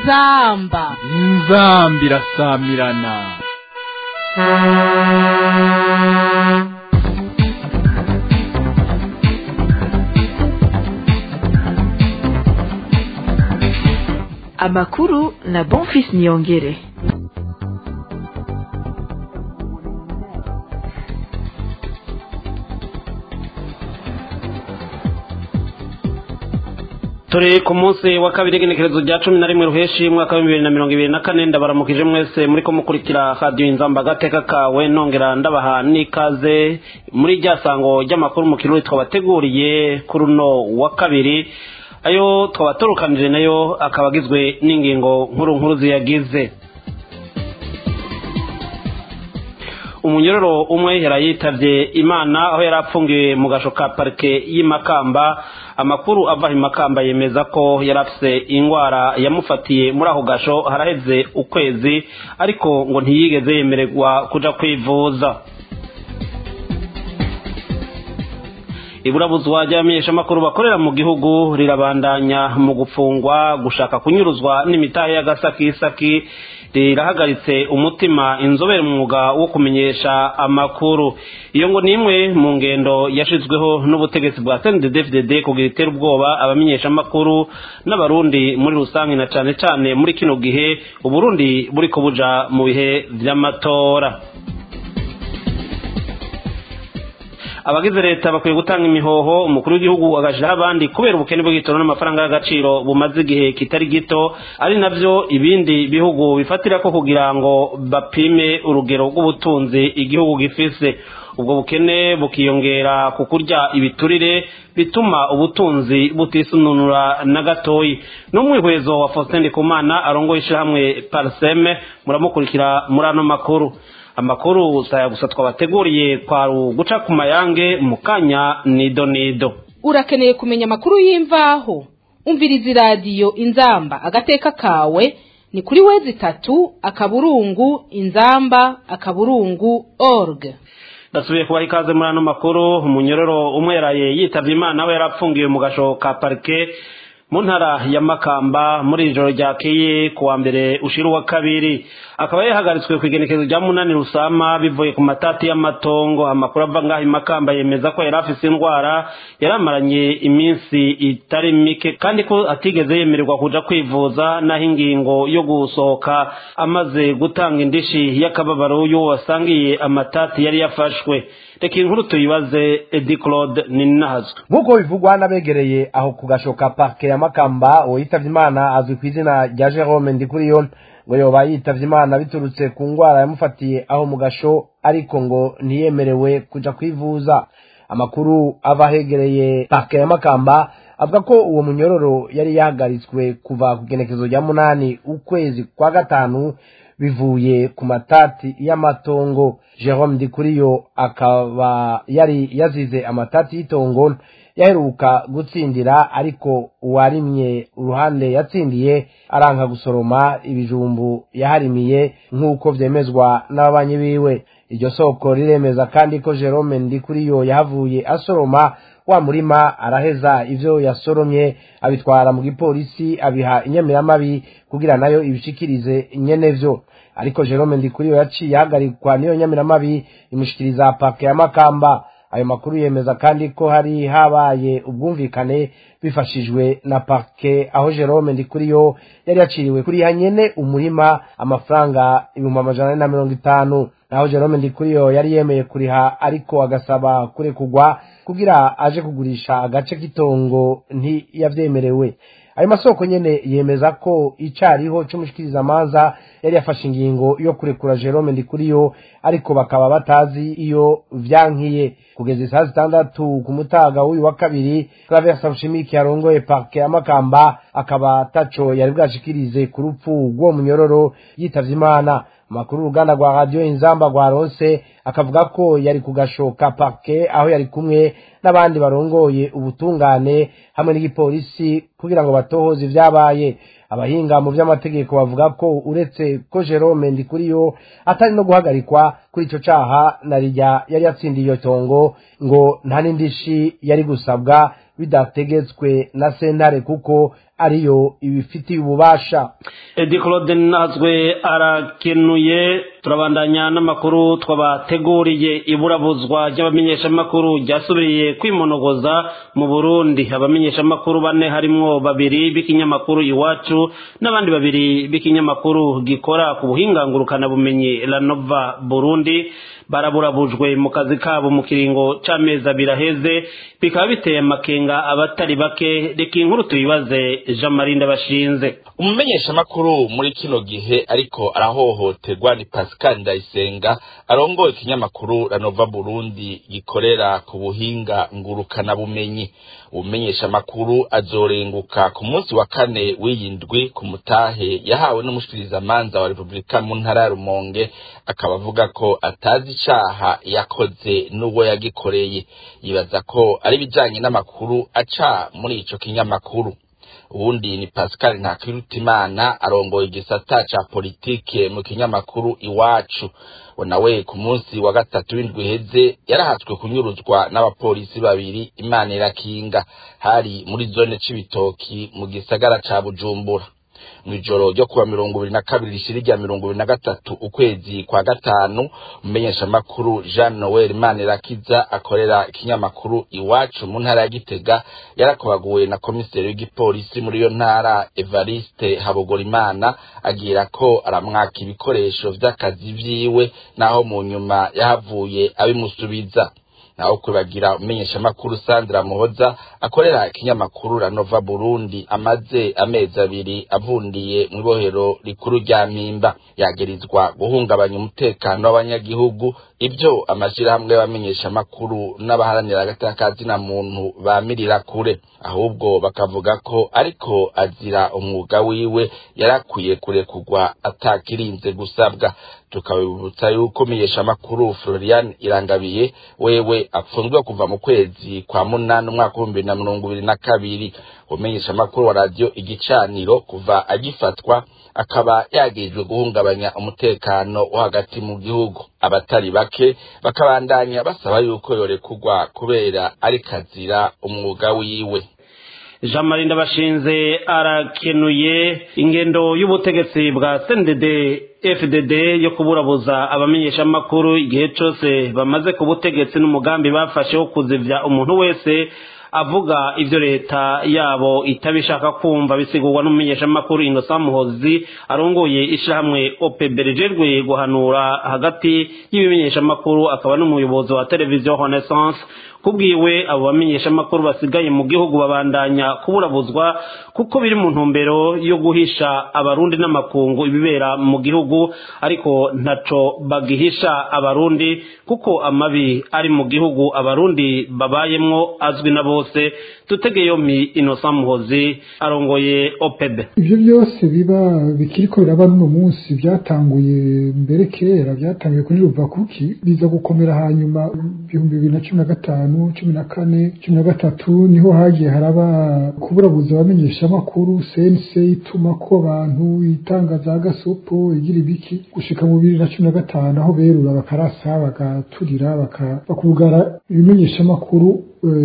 inzamba inzamba irasamirana amakuru na bonfis niyongere turi ku munsi wa kabiri w'igenekerezo rya cumi na rimwe ruheshi mwaka w'ibihumbi bibiri na mirongo ibiri na kane ndabaramukije mwese muri ko mukurikira radiyo inzamba agateka kawe nongera ndabaha n'ikaze muri rya sango ry'amakuru mu kirori twabateguriye kuri uno wa kabiri ayo twabaturukanije nayo akaba agizwe n'ingingo nkuru nkuru ziyagize umunyororo umwe yarayitabye imana aho yari apfungiwe mu gasho ka parike y'imakamba amakuru ava i makamba yemeza ko yari afite indwara yamufatiye muri ako gasho haraheze ukwezi ariko ngo ntiyigeze yemererwa kuja kwivuza iburabuzwa ry'abamenyeshamakuru bakorera mu gihugu rirabandanya mu gupfungwa gushaka kunyuruzwa n'imitahe y'agasakisaki rirahagaritse umutima inzobere mu mwuga wo kumenyesha amakuru iyo ngo ni imwe mu ngendo yashizweho n'ubutegetsi bwa CNDD-FDD kugira itere ubwoba abamenyesha amakuru n'abarundi muri rusange na cane cane muri kino gihe uburundi buriko buja mu bihe vy'amatora abagize leta bakwiye gutanga imihoho umukuru w'igihugu agashiraho abandi kubera ubukene bw'igitoro n'amafaranga y'agaciro bumaze igihe kitari gito ari navyo ibindi bihugu bifatira ko kugira ngo bapime urugero rw'ubutunzi igihugu gifise ubwo bukene bukiyongera ku kurya ibiturire bituma ubutunzi butisununura na gatoyi n'umwihwezo wa Faustin Ndikumana arongoye ishyirahamwe Parseme muramukurikira muri ano makuru amakuru saya gusa twabateguriye kwa guca ku mayange mu kanya nido nido urakeneye kumenya amakuru y'imvaho umviriza iradiyo inzamba agateka kawe ni kuri wezi itatu akaburungu inzamba akaburungu org ndasubiye kubaha ikaze muri ano makuru umunyororo umwe yaraye yitavye imana we yarapfungiwe mu gasho ka parike mu ntara ya makamba muri ijoro ryakeye ku wa mbere ushira uwa kabiri akaba yahagaritswe ku igenekezo rya munani rusama bivuye ku matati y'amatongo amakuru ava ngaho i makamba yemeza ko yari afise indwara yari amaranye iminsi itari mike kandi ko atigeze yemererwa kuja kwivuza naho ingingo yo gusohoka amaze gutanga indishi y'akababaro y'uwo wasangiye amatati yari yafashwe reka inkuru tuyibaze edi claude ninahazwe nk'uko bivugwa n'abegereye aho ku gashoka parke ya makamba uwo yitavye imana azwi ku izina rya jerome ndikuriyo ngo yoba yitavye imana biturutse ku ngwara yamufatiye aho mu gasho ariko ngo ntiyemerewe kuja kwivuza amakuru ava ahegereye parke ya makamba avuga ko uwo munyororo yari yahagaritswe kuva ku genekezo rya munani ukwezi kwa gatanu bivuye ku matati y'amatongo jerome ndikuriyo akaba yari yazize amatati y'itongo yaheruka gutsindira ariko uwarimye uruhande yatsindiye aranka gusoroma ibijumbu yaharimiye nk'uko vyemezwa n'ababanyi biwe iryo soko riremeza kandi ko jerome ndikuriyo yahavuye asoroma wa murima araheza ivyo yasoromye abitwara mu gipolisi abiha inyamiramabi kugira nayo ibishikirize nyene vyo ariko jerome ndikuriyo yaciye ahagarikwa n'iyo nyamiramabi imushikiriza pake ya makamba ayo makuru yemeza kandi ko hari habaye ubwumvikane bifashijwe na parke aho jerome ndikuriyo yari yaciriwe kuriha nyene umurima amafaranga ibihumbi amajana ane na mirongo itanu naho jerome ndikuriyo yari yemeye kuriha ariko agasaba kurekugwa kugira aje kugurisha agace k'itongo ntiyavyemerewe ayo masoko nyene yemeza ko icariho c'umushikirizamanza yari yafashe ingingo yo kurekura jerome ndikuriyo ariko bakaba batazi iyo vyankiye kugeza isaha zitandatu ku mutaga w'uyu wa kabiri claver sabushimiki yarongoye parke ya makamba akaba taco yari bwashikirize ku rupfu rw'uwo munyororo yitavye imana amakuru uruganda rwa radiyo inzamba rwaronse akavuga ko yari kugashoka parke aho yari kumwe n'abandi barongoye ubutungane hamwe n'igipolisi kugira ngo batohoze ivyabaye abahinga mu vy'amategeko bavuga ko uretse ko Jerome Ndikuriyo atari no guhagarikwa kuri ico caha na rirya yari yatsindiye iyo tongo ngo nta n'indishi yari gusabwa bidategetswe na sentare kuko ariyo ibifitiye ububasha edi claude nazwe arakenuye turabandanya n'amakuru twabateguriye iburabuzwa ry'abamenyeshamakuru ryasubiriye kwimonogoza mu burundi abamenyeshamakuru bane harimwo babiri b'ikinyamakuru iwacu n'abandi babiri b'ikinyamakuru gikora ku buhingangurukanabumenyi lanova burundi baraburabujwe mu kazi kabo mu kiringo c'amezi abiri aheze bikaba biteye amakenga abatari bake reka inkuru tuyibaze jean marie ndabashinze umumenyeshamakuru muri kino gihe ariko arahohoterwa ni pascal ndayisenga arongoye ikinyamakuru ranova burundi gikorera ku buhinga ngurukanabumenyi umumenyeshamakuru azorenguka ku munsi wa kane w'iyindwi ku mutahe yahawe n'umushikirizamanza wa repubulika mu ntara ya rumonge akaba avuga ko atazi icaha yakoze n'uwo yagikoreye yibaza ko ari ibijanye n'amakuru aca muri ico kinyamakuru ubundi ni pascal ntakirutimana arongoye igisata ca politike mu kinyamakuru iwacu nawe ku munsi wa gatatu w'indwi iheze yarahatswe kunyuruzwa n'abapolisi babiri imana irakinga hari muri zone c'ibitoki mu gisagara ca bujumbura mw'ijoro ryo kuwa mirongo ibiri na kabiri rishira rya mirongo ibiri na gatatu ukwezi kwa gatanu umumenyeshamakuru jean noel manirakiza akorera ikinyamakuru iwacu mu ntara ya gitega yarakobaguwe na komiseri w'igipolisi muri iyo ntara evariste habogorimana agira ko aramwaka ibikoresho vy'akazi vyiwe naho mu nyuma yahavuye abimusubiza naho kwibagira umumenyeshamakuru Sandra Muhoza akorera ikinyamakuru Ranova Burundi amaze amezi abiri avundiye mu ibohero rikuru rya Mpimba yagirizwa guhungabanya umutekano w'abanyagihugu ibyo amashirahamwe y'abamenyeshamakuru n'abaharanira agatakazi na muntu bamirira kure ahubwo bakavuga ko ariko azira umwuga wiwe yarakwiye kurekurwa atakirinze gusabwa tukabibutsa yuko menyeshamakuru Florian Irangabiye wewe apfunzwe kuva mu kwezi kwa munani umwaka w'ibihumbi na mirongo ibiri na kabiri umenyeshamakuru wa radiyo igicaniro kuva agifatwa akaba yagirijwe guhungabanya umutekano wo hagati mu gihugu abatari bake bakabandanya basaba yuko yorekurwa kubera ari kazira umwuga wiwe jean marie ndabashinze arakenuye ingendo y'ubutegetsi bwa cndd fdd yo kuburabuza abamenyeshamakuru igihe cyose bamaze ku butegetsi n'umugambi bafashe wo kuzivya umuntu wese avuga ivyo leta yabo itabishaka kumva bisigurwa n'umumenyeshamakuru Innocent Muhozi arongoye ishirahamwe OPB rijejwe guhanura hagati y'ibimenyeshamakuru akaba n'umuyobozi wa televiziyo Renaissance kubwiwe abo bamenyeshamakuru basigaye mu gihugu babandanya kuburabuzwa kuko biri mu ntumbero yo guhisha abarundi n'amakungu ibibera mu gihugu ariko ntaco bagihisha abarundi kuko amabi ari mu gihugu abarundi babayemwo azwi na bose tutege yompi Innocent Muhozi arongoye OPEB ivyo byose biba bikiriko biraba n'uno munsi byatanguye mbere kera byatanguye kuri Ruvakuki biza gukomera hanyuma ibihumbi bibiri na cumi na gatanu cumi na kane cumi na gatatu niho hagiye haraba kuburabuza abamenyeshamakuru sense ituma ko abantu itangaza agasopo igira ibiki gushika mu bibiri na cumi na gatanu aho berura bakarasa bagaturira bakugara ibimenyeshamakuru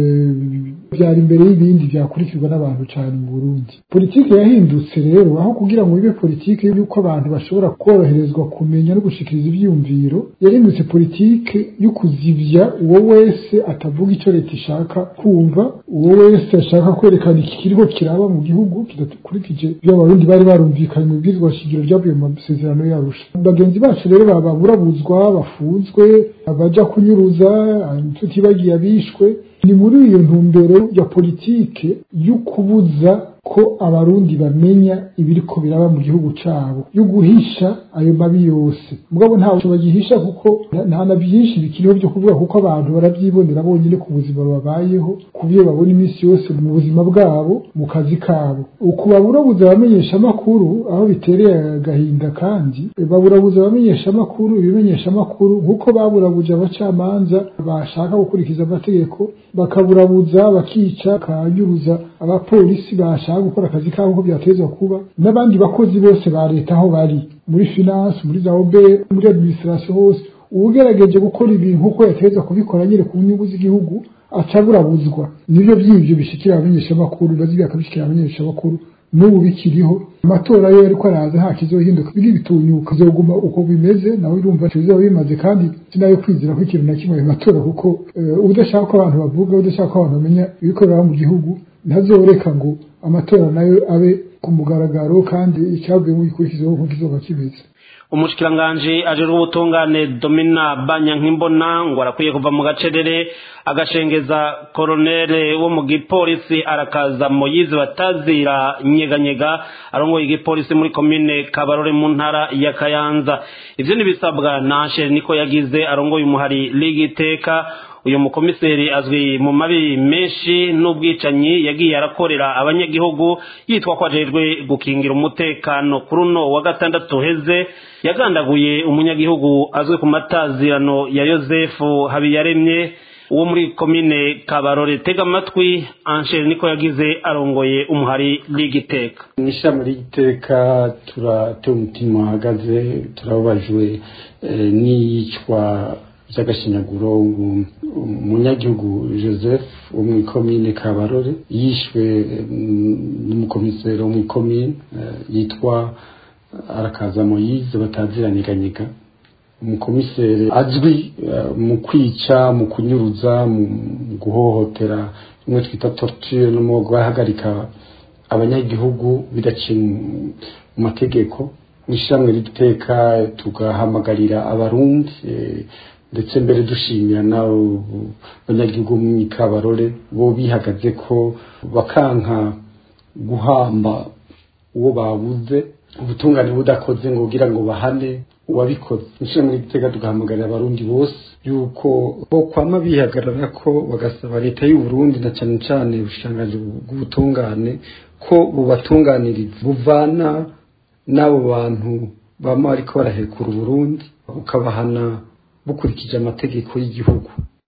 byari imbere y'ibindi byakurikirwa n'abantu cyane mu Burundi politiki yahindutse rero aho kugira ngo ibe politiki y'uko abantu bashobora koroherezwa kumenya no gushikiriza ivyiyumviro yahindutse politiki yo kuzivya uwo wese atavuga ico leta ishaka kumva uwo wese ashaka kwerekana iki kiriko kiraba mu gihugu kidakurikije ibyo abarundi bari barumvikanye mu bwirizwa shingiro ryavuye mu masezerano yarusha bagenzi bacu rero baburabuzwa bafunzwe abaja kunyuruza tutibagiye abishwe ni muri iyo ntumbero ya politike yo kubuza ko abarundi bamenya ibiriko biraba mu gihugu cabo yo guhisha ayo mabi yose mugabo ntawe bagihisha kuko nta na byinshi bikiriho byo kuvuga kuko abantu barabyibonera bonyine ku buzima babayeho ku byo babona iminsi yose mu buzima bwabo mu kazi kabo uku baburabuza abamenyesha amakuru aho bitereye agahinda kandi baburabuza abamenyesha amakuru ibimenyesha amakuru nk'uko baburabuje abacamanza bashaka gukurikiza amategeko bakaburabuza bakica bakanyuruza abapolisi bashaka gukora akazi kabo uko byatezwa kuba n'abandi bakozi bose ba leta aho bari muri finance muri za obe muri administration hose uwugerageje gukora ibintu uko yateza kubikora nyine ku nyungu z'igihugu acaburabuzwa nibyo by'ibyo bishikira abamenyeshamakuru bazi bakabishikira abamenyeshamakuru n'ubu bikiriho amatora yo ariko araza nta kizohinduka biri bitunyuka bizoguma uko bimeze nawe urumva bizoba bimaze kandi sinayo kwizera ko ikintu na kimwe ayo matora kuko udashaka ko abantu bavuga udashaka ko abantu bamenya ibikorera mu gihugu ntazoreka ngo amatora nayo abe ku mugaragaro kandi icyavuye mu gikurikizaho ko kizoba kimeze umushikiranganji ajejwe ubutungane domina banyankimbona ngo arakwiye kuva mu gacerere agashengeza koronere wo mu gipolisi arakaza moyizi batazira nyeganyega arongoye igipolisi muri komine kabarore mu ntara ya kayanza ivyo nibisabwa na anshere niko yagize arongoye umuhari ligi iteka uyu mukomiseri azwi mu mabi menshi n'ubwicanyi yagiye arakorera abanyagihugu yitwa ko ajejwe gukingira umutekano kuri uno wa gatandatu heze yagandaguye umunyagihugu azwi ku matazirano ya yosefu habiyaremye uwo muri komine kabarore tega amatwi anshere niko yagize arongoye umuhari ligiteka mw'ishami ry'iteka turatewe umutima uhagaze turababajwe n'iyicwa by'agashinyaguro umunyagihugu joseph wo mu ikomine kabarore yishwe n'umukomiseri wo mu ikomine yitwa arakaza moyize bataziranyeganyega umukomiseri azwi mu kwica mu kunyuruza mu guhohotera rimwe twita torture no mu guhagarika abanyagihugu bidaciye mu mategeko mu ishyirahamwe ry'iteka tugahamagarira abarundi ndetse mbere dushimira n'abo banyagihugu mu ikabarore bo bihagaze ko bakanka guhamba uwo babuze ubutungane budakoze ngo kugira ngo bahane uwabikoze inshuro muri gitega tugahamagarira abarundi bose yuko bo kwama bihagarara ko bagasaba leta y'u Burundi na cyane cyane ubushikiranganji bw'ubutungane ko bubatunganiriza buvana n'abo bantu bama bariko barahekura uburundi bukabahana bukurikije amategeko y'igihugu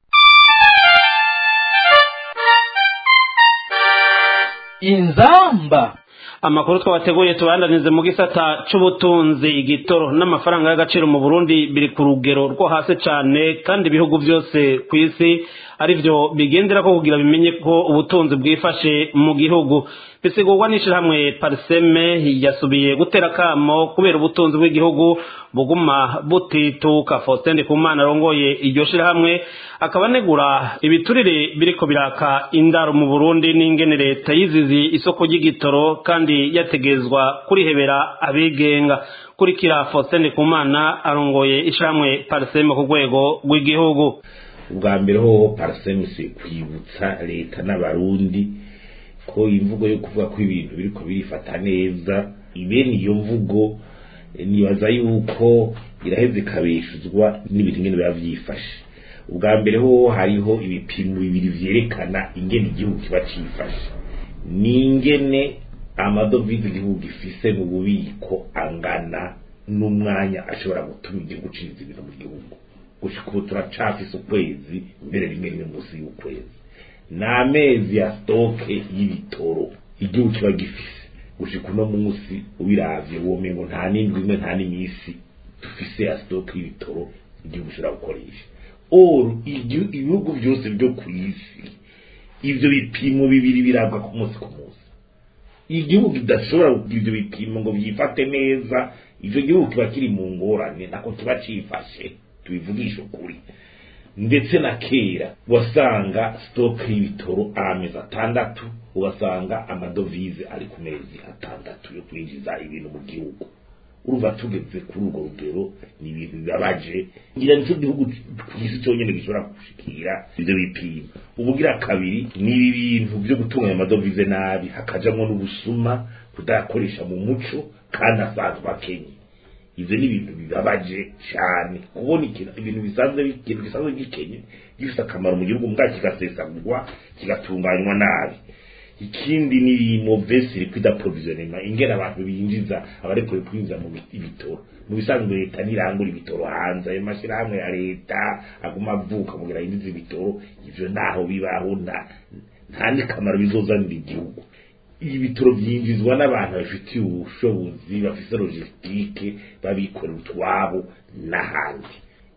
inzamba amakuru twabateguye tubandanize mu gisata c'ubutunzi igitoro n'amafaranga y'agaciro mu Burundi biri ku rugero rwo hasi cane kandi ibihugu byose ku isi arivyo bigendera ko kugira bimenye ko ubutunzi bwifashe mu gihugu bisigurwa n'ishirahamwe pariseme yasubiye gutera kamo kubera ubutunzi bw'igihugu buguma butituka Faustin Ndikumana arongoye iryo shirahamwe akaba anegura ibiturire biriko biraka indaro mu Burundi n'ingene leta yizizi isoko ry'igitoro kandi yategezwa kurihebera abigenga kurikira Faustin Ndikumana arongoye ishirahamwe pariseme ku rwego rw'igihugu ubwa mbere hoho pariseme si kwibutsa leta n'abarundi ko imvugo yo kuvuga ko ibintu biriko birifata neza ibene iyo mvugo nibaza yuko iraheze ikabeshuzwa n'ibintu ingene biba vyifashe ubwa mbere ho hariho ibipimo bibiri vyerekana ingene igihugu kiba cifashe n'ingene amadovize igihugu gifise mu bubiko angana n'umwanya ashobora gutuma igihugu ciza ibintu mu gihugu gushika ubu turacafise ukwezi mbere rimwe rimwe munsi y'ukwezi ni amezi ya stoke y'ibitoro igihugu kiba gifise gushika uno munsi ubiravye womengo nta n'indwi imwe nta n'imisi dufise ya stoke y'ibitoro igihugu gishobora gukoresha or ibihugu byose byo ku isi ivyo bipimo bibiri birabwa ku munsi ku munsi igihugu kidashobora kugira ivyo bipimo ngo vyifate neza ivyo gihugu kiba kiri mu ngorane nako kiba cifashe tubivugisha ukuri ndetse na kera wasanga stoke y'ibitoro amezi atandatu ugasanga amadovize ari ku mezi atandatu yo kwinjiza ibintu mu gihugu urumva tugeze kuri urwo rugero ni ibintu bibabaje ngira nico gihugu ku isi cyonyine gishobora gushikira ivyo bipimo ubugira kabiri ni ibi bintu vyo gutunganya amadovize nabi hakajamwo n'ubusuma kudayakoresha mu muco kandi asanzwe akenye ivyo ni ibintu bibabaje cyane kubona ikintu ibintu bisanzwe ikintu gisanzwe gikenye gifite akamaro mu gihugu mbwa kigasesagurwa kigatunganywa nabi ikindi ni mauvaise liquide approvisionnement ingene abantu binjiza abarekuye kwinjiza mu ibitoro mu bisanzwe leta nirangura ibitoro hanze ayo mashyirahamwe ya leta aguma avuka kugira yinjize ibitoro ivyo naho bibaho nta n'ikamaro bizozanira igihugu ibitoro byinjizwa n'abantu babifitiye ubushobozi bafite logisitike babikorera utwabo n'ahandi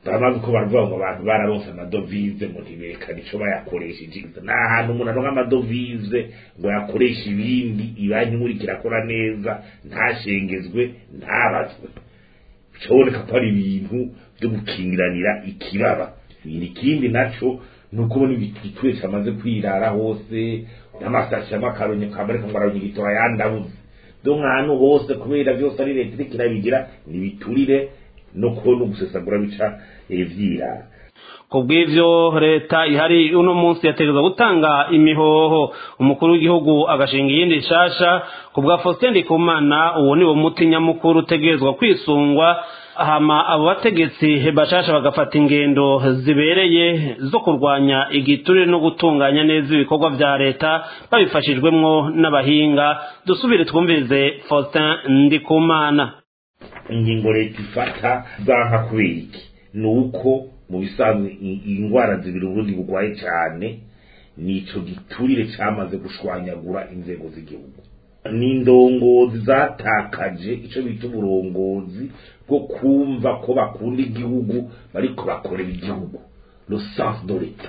bamaze uko baravuga ngo abantu bararonse amadovize ngo ntiberekane ico bayakoresheje nta hantu umuntu aronka amadovize ngo yakoreshe ibindi ibanki nkuru kirakora neza ntashengezwe ntabazwe bicaboneka ko ari ibintu byo gukingiranira ikibaba ikindi naco ni uko ubona igituye cyamaze kwirara hose n'amasashi y'amakaronye kamareka ngo araronye igitora yandabuze do nk'ahantu hose kubera byose ari leta iriko irabigira nibiturire no kubona ugusesagura bica vyirara ku bw'ivyo leta ihari uno munsi yategereza gutanga imihoho umukuru w'igihugu agashinga iyindi nshasha ku bwa Faustin Ndikumana uwo ni wo muti nyamukuru utegerezwa kwisungwa hama abo bategetsi bashasha bagafata ingendo zibereye zo kurwanya igiturire no gutunganya neza ibikorwa vya leta babifashijwemwo n'abahinga dusubire twumvirize Faustin Ndikumana ingingo leta ifata zanka kubera iki ni uko mu bisanzwe indwara zibiri uburundi burwaye cyane nico giturire cyamaze gushwanyagura inzego z'igihugu ni indongozi zatakaje icyo bita uburongozi bwo kumva ko bakunda igihugu bariko bakorera igihugu le sens de l'etat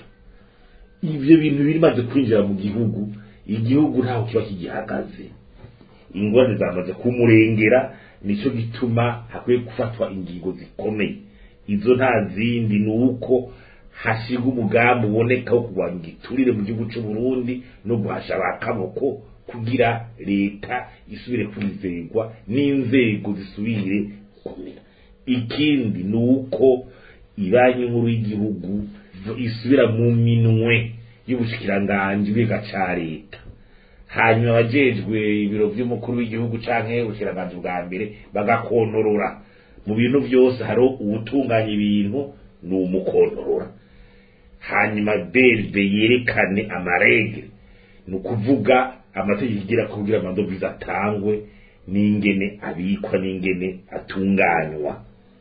ivyo bintu bimaze kwinjira mu gihugu igihugu ntaho kiba kigihagaze ingorane zamaze kumurengera nico gituma hakwiye gufatwa ingingo zikomeye izo nta zindi ni uko hashirwa umugambi uboneka wo kurwanya igiturire mu gihugu cy'u Burundi no guhasha abakaboko kugira leta isubire kwizerwa n'inzego zisubire kumera ikindi ni uko ibanki nkuru y'igihugu isubira mu minwe y'ubushikiranganji bw'iga ca leta hanyuma abajejwe ibiro vy'umukuru w'igihugu canke ubushikiranganji bwa mbere bagakontorora mu bintu byose hari uwutunganya ibintu ni umukontorora hanyuma berbe yerekane amarege ni ukuvuga amategeko igira kugira amadovize atangwe n'ingene abikwa n'ingene atunganywa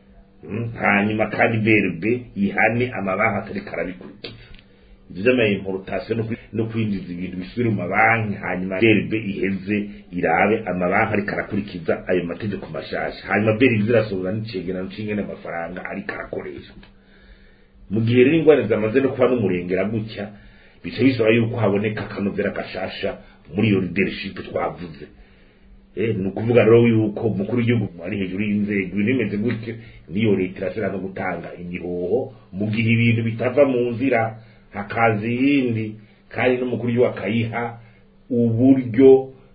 hanyuma kandi berbe ihane amabanki atari karabikurikiza vy'amaimportation no kwinjiza ibintu bisubire mu mabanki hanyuma berbe iheze irabe amabanki ariko arakurikiza ayo mategeko mashasha hanyuma berbe zirasohora n'icegerano c'ingene amafaranga ariko arakoreshwa mu gihe rero ingwara zamaze no kuba n'umurengera gutya bica bisaba yuko haboneka akanovera gashasha muri iyo leadership twavuze eh ni ukuvuga rero yuko umukuru w'igihugu ari hejuru y'inzego ibintu bimeze gutyo niyo leta irashobora no gutanga imihoho mu gihe ibintu bitava mu nzira hakaza iyindi kandi n'umukuru w'igihugu akayiha uburyo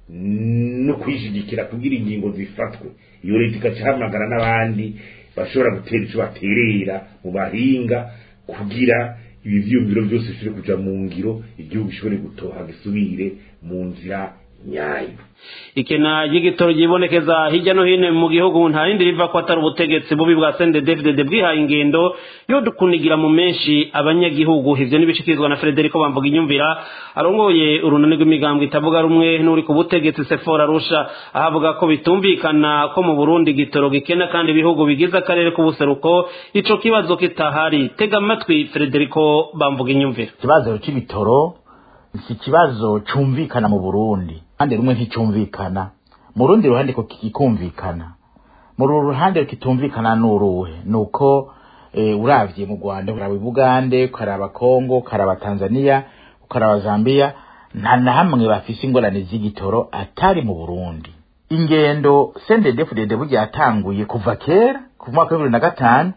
no kwishigikira kugira ingingo zifatwe iyo leta igacahamagara n'abandi bashobora gutera icyo baterera mu bahinga kugira ibi vyiyumviro byose bishobore kuja mu ngiro igihugu gishobore gutoha gisubire mu nzira nyayo ikena ry'igitoro ryibonekeza hirya no hino mu gihugu nta rindi riva ko atari ubutegetsi bubi bwa CNDD-FDD bwihaye ingendo yo dukunigira mu menshi abanyagihugu ivyo nibishikirizwa na Frederico Bamvuga inyumvira arongoye urunani rw'imigambwe itavuga rumwe n'uri ku butegetsi Sephora Rusha ahavuga ko bitumvikana ko mu Burundi igitoro gikena kandi ibihugu bigize akarere k'ubuseruko ico kibazo kitahari tega amatwi Frederico Bamvuga inyumvira ikibazo c'ibitoro si ikibazo cumvikana mu Burundi ruhande rumwe nticumvikana mu rundi ruhande ko kikumvikana mu ruhande kitumvikana n'uruhe nuko e, uravye mu Rwanda uraba Bugande ukaraba Kongo ukaraba Tanzania ukaraba Zambia nta na hamwe bafise ingorane z'igitoro atari mu Burundi ingendo CNDD-FDD burya yatanguye kuva kera ku mwaka wa bibiri na gatanu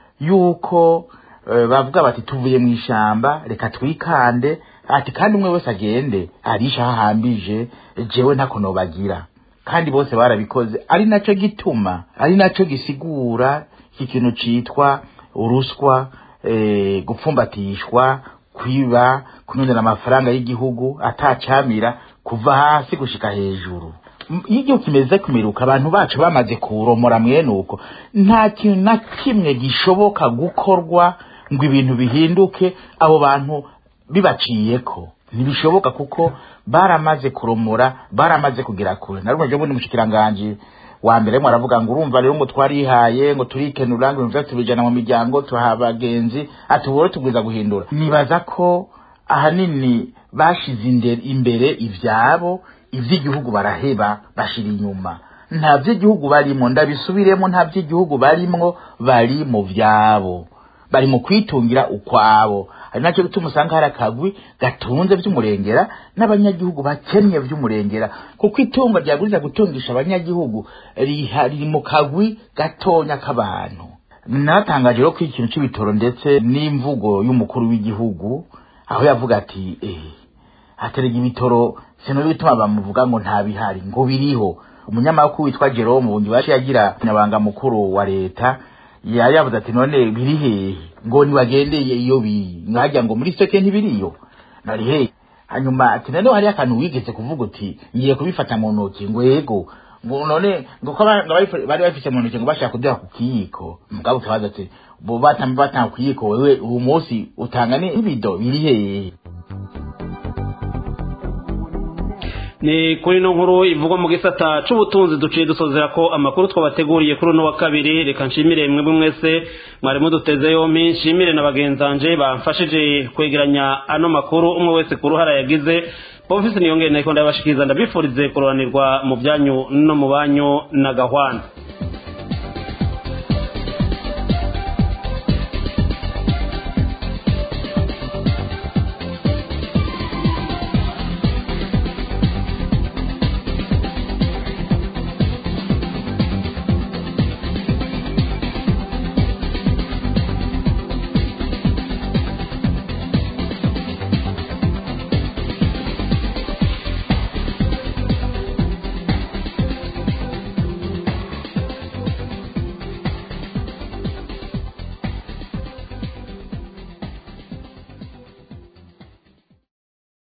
yuko e, bavuga bati tuvuye mu ishamba reka twikande ati kandi umwe wese agende arisha hahambije jewe ntako nobagira kandi bose barabikoze ari naco gituma ari naco gisigura iki kintu citwa uruswa e, gupfumbatishwa kwiba kunondera amafaranga y'igihugu atacamira kuva hasi gushika hejuru iyo kimeze kumiruka abantu bacu bamaze kuromora mwene uko nta kintu na kimwe gishoboka gukorwa ngo ibintu bihinduke abo bantu bibaciyeko ntibishoboka kuko baramaze kuromora baramaze kugera kure na rumwe ryo bundi mushikiranganje wa mbere mwe aravuga ngo urumva rero ngo twarihaye ngo turikenura ngo ibintu tubijana mu miryango tuha abagenzi ati ubwo tugwiza guhindura nibaza ko ahanini bashize imbere ivyabo ivy'igihugu baraheba bashira inyuma nta vy'igihugu barimwo ndabisubiremo nta vy'igihugu barimwo bari mu vyabo bari mu kwitungira ukwabo ari nacyo gituma usanga hari akagwi gatunze vy'umurengera n'abanyagihugu bakennye vy'umurengera kuko itunga ryaburiza gutungisha abanyagihugu riha- riri mu kagwi gatonya k'abantu natangaje rero ko ikintu c'ibitoro ndetse n'imvugo y'umukuru w'igihugu aho yavuga ati eh, haterega ibitoro sino bituma bamuvuga ngo nta bihari ngo biriho umunyamakuru witwa Jerome Bungi wacu yagira nyabanga mukuru wa leta yari yavuze ati none biri hehe ngo nibagendeye iyo biri nkajya ngo muri seke ntibiriyo nari hehe hanyuma ati none hari akantu wigeze kuvuga uti ngiye kubifata mu ntoki ngo yego ngo none ngo ko ba- bari bari bafise mu ntoki ngo bashaka kuduha ku kiyiko mugabo ukabaza ati bo batamba batanga ku kiyiko wewe uwo munsi utanga ni ibido biri hehe ni kuri ino nkuru ivugwa mu gisata c'ubutunzi duciye dusozera ko amakuru twabateguriye kuri uno wa kabiri reka nshimire mwebwe mwese mwari muduteze yompi nshimire na bagenzanje bamfashije kwegeranya ano makuru umwe wese ku ruhara yagize bofisi niyongere nayiko ndabashikiriza ndabifurize kuroranirwa mu byanyu no mu banyu na gahwana